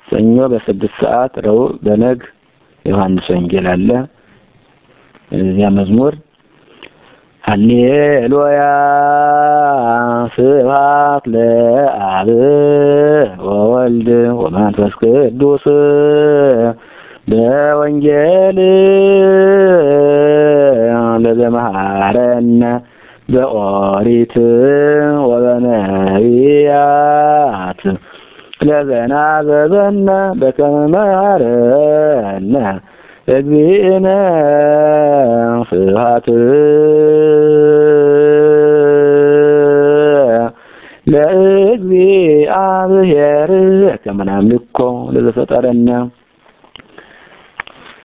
ሰኞ በስድስት ሰዓት ረቡዕ በነግ ዮሐንስ ወንጌል አለ። እዚያ መዝሙር ሃሌሉያ ስብሐት ለአብ ወወልድ ወመንፈስ ቅዱስ በወንጌል ለዘመሃረነ በኦሪት ወበነቢያት ለዘናዘዘነ በከመ መሃረነ እግዚእነ ስብሐት ለእግዚአብሔር ከመ ናምልኮ ለዘፈጠረነ